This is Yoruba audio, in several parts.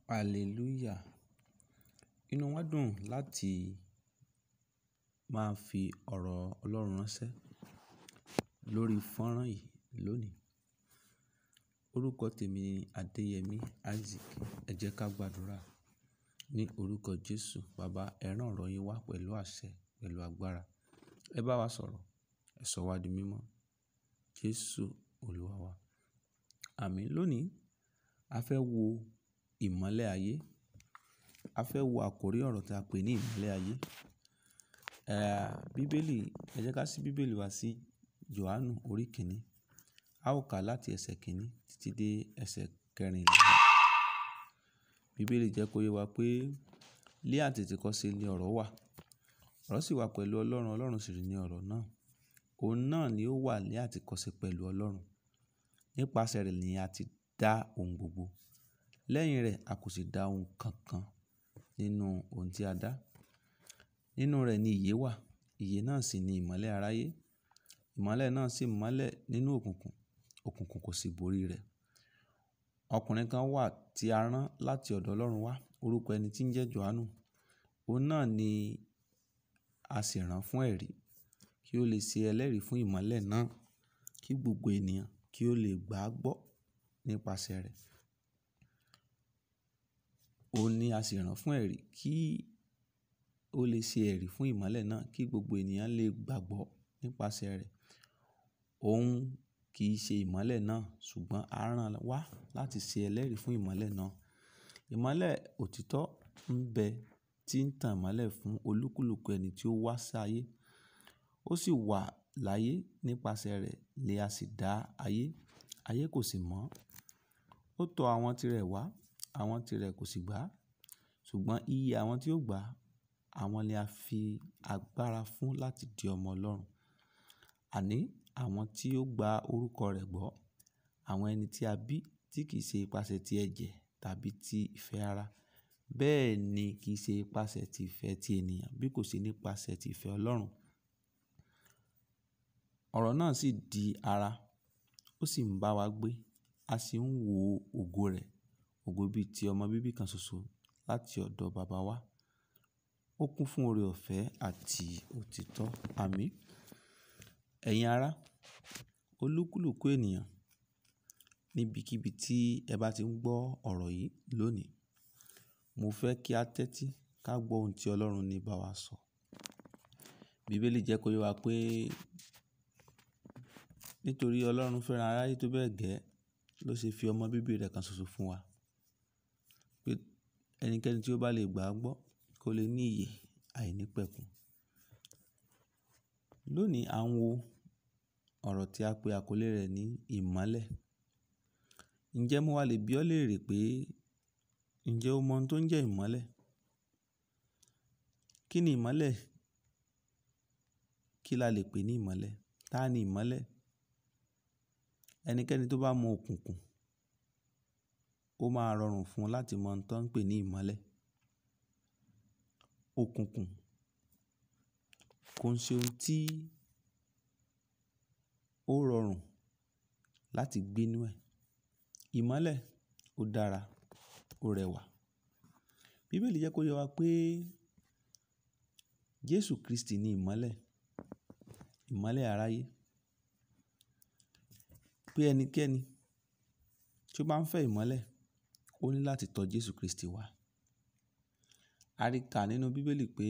Hallelujah. Inú wa dùn láti máa fi ọ̀rọ̀ Ọlọ́run ránṣẹ́ lórí fọ́nrán yìí lónìí. Orúkọ tèmi ni Adéyẹmí Isaac. Ẹ jẹ́ ká gbàdúrà ní orúkọ Jésù. Baba, ẹ rán ọ̀rọ̀ yín wá pẹ̀lú àṣẹ, pẹ̀lú agbára. Ẹ bá wa sọ̀rọ̀, ẹ sọ wá di mímọ́. Jésù Olúwa wa. Àmín. Lónìí, a fẹ́ wo ìmọ́lẹ̀ ayé. A fẹ́ wo àkórí ọ̀rọ̀ tí a pè ní ìmọ́lẹ̀ ayé. Eh, Bíbélì, ẹ jẹ́ ká ṣí Bíbélì wa sí Jòhánù orí kìíní. A ó kà láti ẹsẹ̀ kìíní títí dé ẹsẹ̀ kẹrìnlá. Bíbélì jẹ́ kó yé wa pé lé àtètèkọ́ṣe ni ọ̀rọ̀ wà. Ọ̀rọ̀ sì wà pẹ̀lú Ọlọ́run, Ọlọ́run sì ní ọ̀rọ̀ náà. Òun náà ni ó wà ní àtètèkọ́ṣe pẹ̀lú Ọlọ́run. Nípasẹ̀ rẹ̀ ni a ti dá ohun gbogbo. Lẹ́yìn rẹ̀, a kò sì dá ohun kankan nínú ohun tí a dá. Nínú rẹ̀ ni ìyè wà. Ìyè náà sì ni ìmọ́lẹ̀ aráyé. Ìmọ́lẹ̀ náà sì mọ́lẹ̀ nínú òkùnkùn. Òkùnkùn kò sì borí rẹ̀. Ọkùnrin kan wà tí a rán láti ọ̀dọ̀ Ọlọ́run wá. Orúkọ ẹni tí ń jẹ́ Jòhánù. Òun náà ni a sì rán fún ẹ̀rí kí ó lè ṣe ẹlẹ́rìí fún ìmọ́lẹ̀ náà kí gbogbo ènìyàn kí ó lè gbà á gbọ́ nípasẹ̀ rẹ̀. Òun ni a sì rán fún ẹ̀rí kí ó lè ṣe ẹ̀rí fún ìmọ́lẹ̀ náà kí gbogbo ènìyàn lè gbàgbọ́ nípasẹ̀ rẹ̀. Òun kì í ṣe ìmọ́lẹ̀ náà ṣùgbọ́n a rán wá láti ṣe ẹlẹ́rìí fún ìmọ́lẹ̀ náà. Ìmọ́lẹ̀ òtítọ́ ń bẹ tí ń tàn mọ́lẹ̀ fún olúkúlùkù ẹni tí ó wá sí ayé. Ó sì wà láyé nípasẹ̀ rẹ̀ ni a sì dá ayé. Ayé kò sì mọ̀. Ó tọ àwọn tirẹ̀ wá, àwọn tirẹ̀ kò sì gbà á. Ṣùgbọ́n iye àwọn tí ó gbà á, àwọn ni a fi agbára fún láti di ọmọ Ọlọ́run. Àní àwọn tí ó gba orúkọ rẹ̀ gbọ́. Àwọn ẹni tí a bí tí kì í ṣe ipasẹ̀ ti ẹ̀jẹ̀ tàbí ti ìfẹ́ ara. Bẹ́ẹ̀ ni kì í ṣe ipasẹ̀ ti ìfẹ́ ti ènìyàn bí kò ṣe nípasẹ̀ ti ìfẹ́ Ọlọ́run. Ọ̀rọ̀ náà sì di ara, ó sì ń bá wa gbé. A sì ń wo ògo rẹ̀. Ògo bí i ti ọmọ bíbí kan ṣoṣo láti ọ̀dọ̀ baba wa. Ó kún fún oore-ọ̀fẹ́ àti òtítọ́. Àmín. Ẹ̀yin ará, olúkúlùkù ènìyàn níbikíbi tí ẹ bá ti ń gbọ́ ọ̀rọ̀ yìí lónìí, mo fẹ́ kí a tẹ́tí ká gbọ́ ohun tí Ọlọ́run ní bá wa sọ. Bíbélì jẹ́ kó yé wa pé nítorí Ọlọ́run fẹ́ran aráyé tó bẹ́ẹ̀ gẹ́ ló ṣe fi ọmọ bíbí rẹ̀ kan ṣoṣo fún wa. Pé ẹnikẹ́ni tí ó bá lè gbà á gbọ́ kó lè ní ìyè àìnípẹ̀kun. Lónìí, à ń wo ọ̀rọ̀ tí a pé àkọlé rẹ̀ ní ìmọ́lẹ̀. Ǹjẹ́ mo wà lè bí ọ léèrè pé ǹjẹ́ o mọ ohun tó ń jẹ́ ìmọ́lẹ̀? Kí ni ìmọ́lẹ̀? Kí la lè pè ní ìmọ́lẹ̀? Táa ni ìmọ́lẹ̀? Ẹnikẹ́ni tó bá mọ òkùnkùn, ó máa rọrùn fún un láti mọ ohun tó ń pè ní ìmọ́lẹ̀. Òkùnkùn kò ń ṣe ohun tí ó rọrùn láti gbé inú ẹ̀. Ìmọ́lẹ̀ ó dára, ó rẹwà. Bíbélì jẹ́ kó yé wa pé Jésù Kristi ni ìmọ́lẹ̀, ìmọ́lẹ̀ aráyé. Pé ẹnikẹ́ni tí ó bá ń fẹ́ ìmọ́lẹ̀, ó ní láti tọ Jésù Kristi wá. A rí kà nínú Bíbélì pé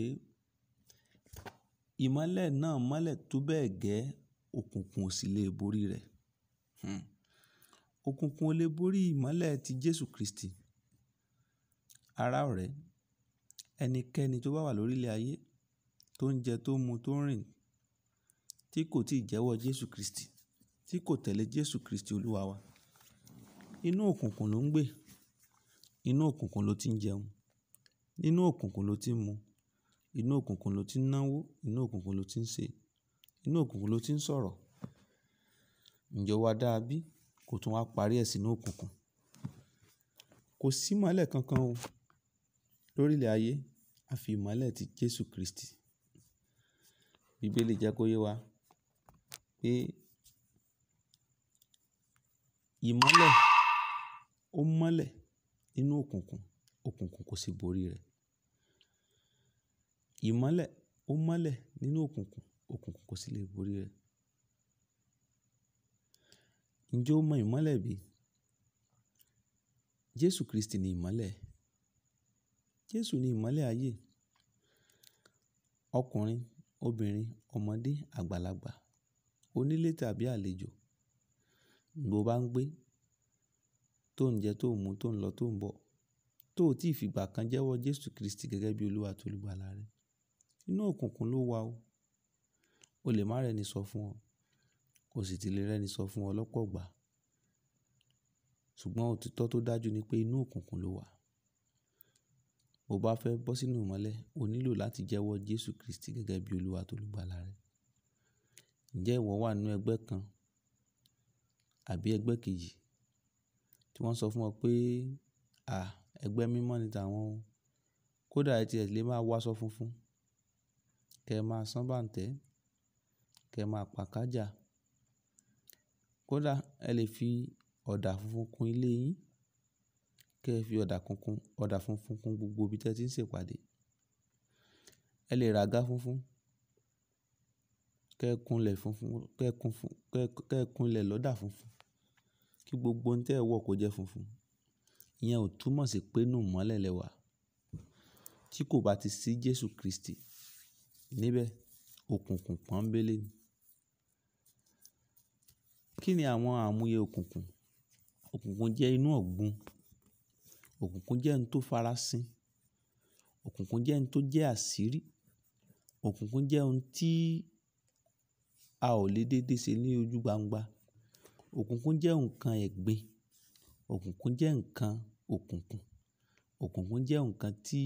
ìmọ́lẹ̀ náà mọ́lẹ̀ tó bẹ́ẹ̀ gẹ́ òkùnkùn ò sì lè borí rẹ̀. Hmm. Òkùnkùn ò lè borí ìmọ́lẹ̀ ti Jésù Kristi. Ará ọ̀rẹ́, ẹnikẹ́ni tó bá wà lórí ilẹ̀ ayé, tó ń jẹ, tó ń mu, tó ń rìn, tí kò tíì jẹ́wọ́ Jésù Kristi, tí kò tẹ̀lé Jésù Kristi Olúwa wa, inú òkùnkùn ló ń gbé. Inú òkùnkùn ló ti ń jẹun. Inú òkùnkùn ló ti ń mu. Inú òkùnkùn ló ti ń náwó. Inú òkùnkùn ló ti ń ṣe. Inú òkùnkùn ló ti ń sọ̀rọ̀. Ǹjẹ́ o wá dára bí kò tún wá parí ẹ̀ sínú òkùnkùn? Kò sí ìmọ́lẹ̀ kankan o lórí ilẹ̀ ayé àfi ìmọ́lẹ̀ ti Jésù Kristi. Bíbélì jẹ́ kó yé wa pé ìmọ́lẹ̀ ó mọ́lẹ̀ nínú òkùnkùn òkùnkùn kò sì borí rẹ̀. Ìmọ́lẹ̀ ó mọ́lẹ̀ nínú òkùnkùn, òkùnkùn kò sì lè borí rẹ̀. Ǹjẹ́ o mọ ìmọ́lẹ̀ bí? Jésù Kristi ni ìmọ́lẹ̀. Jésù ni ìmọ́lẹ̀ ayé. Ọkùnrin, obìnrin, ọmọdé, àgbàlagbà, onílé tàbí àlejò, bó bá ń gbé, tó ń jẹ, tó ń mu, tó ń lọ, tó ń bọ̀, tó ò tí ì fi ìgbà kan jẹ́wọ́ Jésù Kristi gẹ́gẹ́ bí Olúwa àti olùgbàlà rẹ. Inú òkùnkùn ló wà o. O lè má rẹ́ni sọ fún ọ, o sì ti lè rẹ́ni sọ fún ọ lọ́pọ̀ ìgbà. Ṣùgbọ́n òtítọ́ tó dájú ni pé inú òkùnkùn ló wà. Bo bá fẹ́ bọ́ sínú ìmọ́lẹ̀, o nílò láti jẹ́wọ́ Jésù Kristi gẹ́gẹ́ bí Olúwa àti olùgbàlà rẹ. Ǹjẹ́ ìwọ wà nínú ẹgbẹ́ kan àbí ẹgbẹ́ kejì tí wọ́n sọ fún ọ pé, à, ẹgbẹ́ mímọ́ ni tàwọn o. Kódà ẹ ti ẹ lè máa wọ aṣọ funfun, kí ẹ máa sán bá ń tẹ́, kí ẹ máa pa kájà. Kódà ẹ lè fi ọ̀dà funfun kun ilé yín, kí ẹ fi ọ̀dà kunkun, ọ̀dà funfun kun gbogbo ibi tí ẹ ti ń ṣe ìpàdé. Ẹ lè ra àga funfun, kí ẹ kun ilẹ̀ funfun, kí ẹ kun fun, kí ẹ kun ilẹ̀ lọ́dà funfun, kí gbogbo ohun tí ẹ wọ̀ kó jẹ́ funfun. Ìyẹn ò túmọ̀ sí pé inú ìmọ́lẹ̀ lẹ wà. Tí kò bá ti sí Jésù Kristi níbẹ̀, òkùnkùn pọ́nńbélé ni. Kí ni àwọn àmúyẹ òkùnkùn? Òkùnkùn jẹ́ inú ọ̀gbun. Òkùnkùn jẹ́ ohun tó farasin. Òkùnkùn jẹ́ ohun tó jẹ́ àṣírí. Òkùnkùn jẹ́ ohun tí a ò lè dédé ṣe ní ojú gbangba. Òkùnkùn jẹ́ nǹkan ẹ̀gbin. Òkùnkùn jẹ́ nǹkan òkùnkùn. Òkùnkùn jẹ́ nǹkan tí,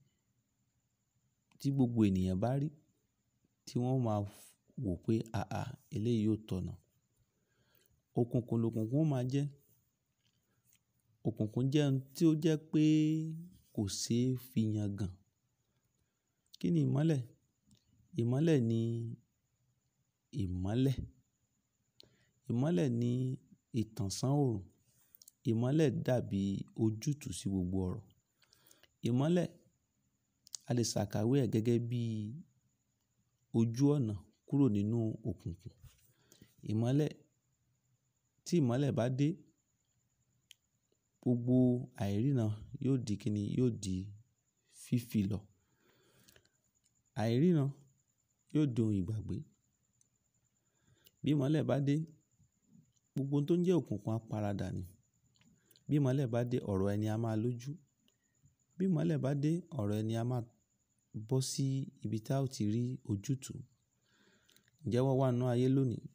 tí gbogbo ènìyàn bá rí, tí wọ́n máa wò pé, àà, eléyìí ò tọ̀nà. Òkùnkùn lòkùnkùn ó máa jẹ́. Òkùnkùn jẹ́ ohun tí ó jẹ́ pé kò ṣe é fi yangàn. Kí ni ìmọ́lẹ̀? Ìmọ́lẹ̀ ni ìmọ́lẹ̀. Ìmọ́lẹ̀ ni ìtànṣán òòrùn. Ìmọ́lẹ̀ dàbí ojútùú sí gbogbo ọ̀rọ̀. Ìmọ́lẹ̀, a lè ṣàkàwé ẹ̀ gẹ́gẹ́ bí ojú ọ̀nà kúrò nínú òkùnkùn. Ìmọ́lẹ̀, tí ìmọ́lẹ̀ bá dé, gbogbo àìríran yóò di kíni, yóò di fífi lọ. Àìríran yóò di ohun ìgbàgbé. Bí ìmọ́lẹ̀ bá dé, gbogbo ohun tó ń jẹ́ òkùnkùn á paradà ni. Bí ìmọ́lẹ̀ bá dé, ọ̀rọ̀ ẹni a máa lójú. Bí ìmọ́lẹ̀ bá dé, ọ̀rọ̀ ẹni a máa bọ́ sí ibi tí a ó ti rí ojútùú. Ǹjẹ́ wọ́n wà nínú ayé lónìí?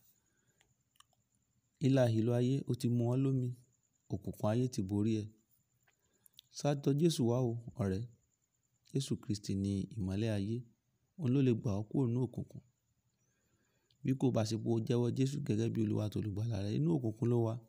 Hílàhílo ayé ó ti mú wọn lómi. Òkùnkùn ayé ti borí ẹ. Sátọ Jésù wá o, ọ̀rẹ́. Jésù Kristi ni ìmọ́lẹ̀ ayé. Òun ló lè gbà ọ́ kúrò nínú òkùnkùn. Bí kò bá ṣe pé o jẹ́wọ́ Jésù gẹ́gẹ́ bí Olúwa àti olùgbàlà rẹ, inú òkùnkùn ló wà.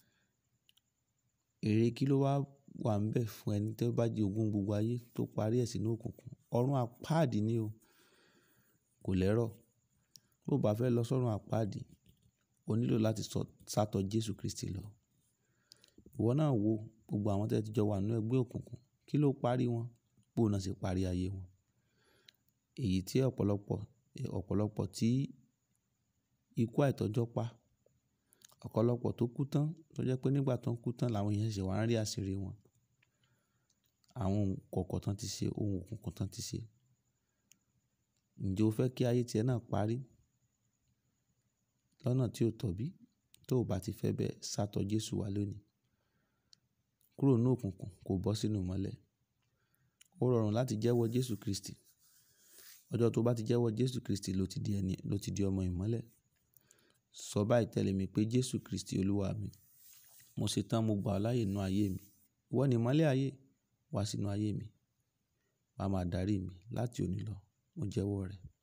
Èrè kí ló wà wà níbẹ̀ fún ẹni tí ó bá di ogún gbogbo ayé tó parí ẹ̀ sínú òkùnkùn? Ọ̀run àpáàdì ni o. Kò lẹ́rọ̀. Bí o bá fẹ́ lọ sọ́run àpáàdì, o nílò láti sátọ Jésù Kristi lọ. Ìwọ náà wo gbogbo àwọn tí ẹ ti jọ wà nínú ẹgbẹ́ òkùnkùn. Kí ló parí wọn? Bó náà ṣe parí ayé wọn. Èyí tí ọ̀pọ̀lọpọ̀, ọ̀pọ̀lọpọ̀ tí ikú àìtọ́jọ́ pa. Ọ̀pọ̀lọpọ̀ tó kú tán, tó jẹ́ pé nígbà tó ń kú tán làwọn èèyàn ṣẹ̀ṣẹ̀ wá ń rí àṣírí wọn. Àwọn ohun kọ̀ọ̀kan tán tí ṣe, ohun òkùnkùn tán tí ṣe. Ǹjẹ́ o fẹ́ kí ayé tí ẹ náà parí lọ́nà tí ó tọ́ bí? Tó ò bá ti fẹ́ bẹ́ẹ̀, sátọ Jésù wá lónìí. Kúrò nínú òkùnkùn kó bọ́ sínú ìmọ́lẹ̀. Ó rọrùn láti jẹ́wọ́ Jésù Kristi. Ọjọ́ tó bá ti jẹ́wọ́ Jésù Kristi ló ti di ẹni, ló ti di ọmọ ìmọ́lẹ̀. Sọ báyìí tẹ̀lé mi pé Jésù Kristi Olúwa mi. Mo ṣe tán, mo gbà ọ́ láàyè nínú ayé mi. Ìwọ ni ìmọ́lẹ̀ ayé. Wá sínú ayé mi. Wá máa darí mi láti òní lọ. Mo jẹ́wọ́ rẹ̀.